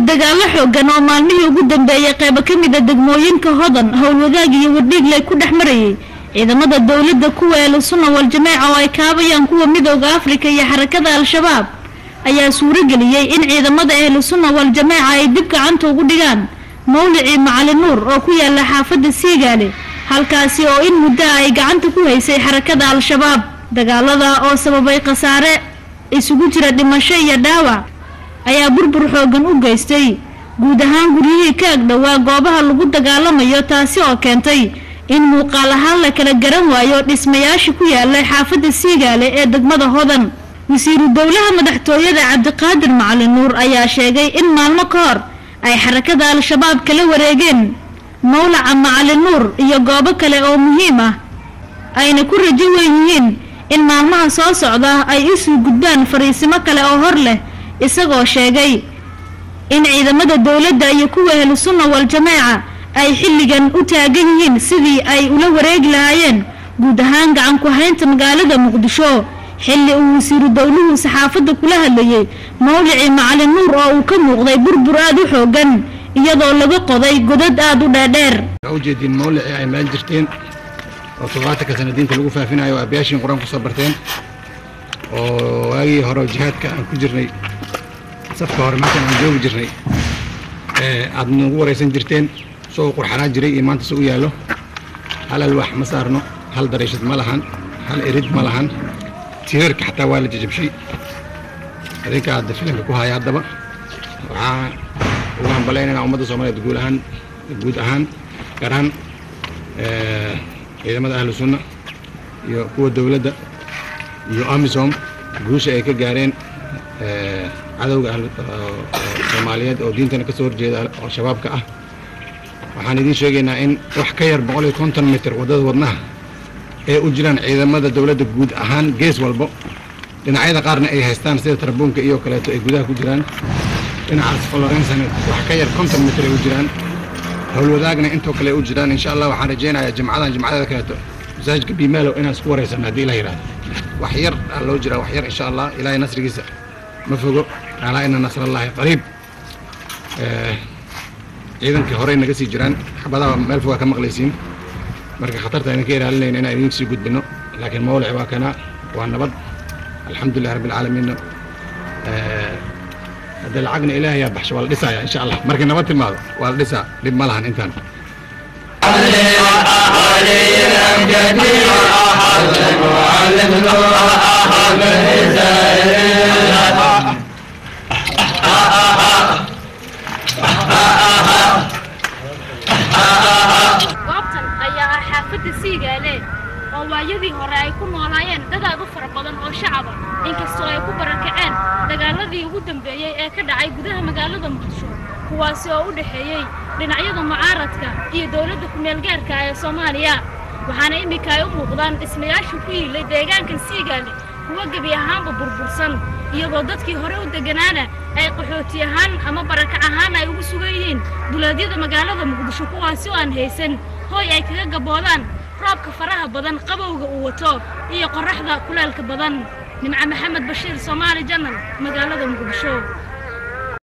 dagaalo xoogan oo maalmihii ugu dambeeyey qaybo ka mid a degmooyinka hodan howlwadaag iyo wardhiigley ku dhex marayay ciidamada dowladda kuwa ehlusunna wal-jamaaca oo ay kaabayaan kuwa midooda afrika iyo xarakada al-shabaab ayaa suurageliyey in ciidamada ehlusunna wal-jamaaca ay dib gacanta ugu dhigaan mawlicii macali nuur oo ku yaala xaafadda siigaale halkaasi oo in muddo ah ay gacanta ku haysay xarakada al-shabaab dagaalada oo sababay khasaare isugu jira dhimasho iyo dhaawac ayaa burbur xoogan u geystay guud ahaan guryihii ka agdhowaa goobaha lagu dagaalamayo taasi oo keentay in muuqaal ahaan la kala garan waayo dhismayaasha ku yaalay xaafadda siigaale ee degmada hodan wasiiru dowlaha madaxtooyada cabdiqaadir macali nuur ayaa sheegay in maalmo ka hor ay xarakada al-shabaab kala wareegeen mawlaca macali nuur iyo goobo kale oo muhiim ah ayna ku rajo weyn yihiin in maalmaha soo socda ay isuu gudbaan fariisimo kale oo hor leh isagoo sheegay in ciidamada dowladda iyo kuwa ehlusunna wal-jamaaca ay xilligan u taagan yihiin sidii ay ula wareegi lahaayeen guud ahaan gacan ku haynta magaalada muqdisho xilli uu wasiiru dowluhu saxaafadda kula hadlayey mawlicii macalin nuur oo uu ka muuqday burbur aada u xoogan iyadoo laga qoday godad aada u dheerdheer ujeediin mawlicii ay meel jirteen oo todobaatanka sana diinta lagu faafinayo aabayaashiin qur-aan kusoo barteen oo waagii hore jihaadka aan ku jirnay safka hore meeshan aan joogi jirnay aad nagu waraysan jirteen soo qurxanaa jiray iyo maanta se u yaallo hal alwaax ma saarno hal dariishad ma lahan hal erid ma lahan tiirarka xataa waa la jajabshay adinka hadda filanka ku haya haddaba waxaa ugu hambalaynayna ummadda soomaaliyeed guud ahaan guud ahaan gaar ahaan ciidamada ahlu sunna iyo kuwa dowladda iyo amisom guusha ay ka gaareen cadowga soomaaliyeed oo diintana ka soo horjeeda oo shabaabka ah waxaan idiin sheegaynaa in wax ka yar boqol iyo konton mitir waddada wadnaha ee u jiraan ciidamada dowladda guud ahaan gees walbo dhinacyada qaarna ay haystaan sida tarbuunka iyo kaleeto ay gudaha ku jiraan dhinacaas florensana wax ka yar konton mitir ay u jiraan howlwadaagna intoo kale ay u jiraan insha allah waxaan rajaynayaa jimcadan jimcadada kaleeto masaajidka biimaalow inaan isku waraysanno haddii ilah yidhahdo wax yar aa loo jiraa wax yar insha allah ilaahay nasrigiisa ma fogo alaa ina nasrallaahi qariib ciidankii horey naga sii jiraan xabadaha meel fogaa ka maqlaysiin marka khatarta idinka ilaalinayna inaan idin sii gudbino laakiin mawlic waa kana waa nabad alxamdulilah rabbi alcaalamiinna hadda lacagna ilaahayaa baxsho waa la dhisaya insha allah markay nabad timaado waa la dhisaa dhib ma lahan intaan goobtan ayaa ah xaafadda siigaale oo waayadii hore ay ku noolaayeen dad aad u fara badan oo shacaba inkastoo ay ku barakaceen dagaaladii ugu dambeeyey ee ka dhacay gudaha magaalada muqdisho kuwaasi oo u dhexeeyey dhinacyada mucaaradka iyo dowladda ku-meelgaarka ee soomaaliya waxaana iminka ay u muuqdaan dhismayaasha ku yiilay deegaankan siigaale kuwa gebi ahaanba burbursan iyadoo dadkii hore u degganaana ay qaxooti ahaan ama barakac ahaan ay ugu sugan yihiin duleedyada magaalada muqdisho kuwaasi oo aan haysan hooy ay kaga gaboodaan roobka faraha badan qabowga uu wato iyo qorraxda kuleelka badan nimco maxamed bashiir soomaali janal magaalada muqdisho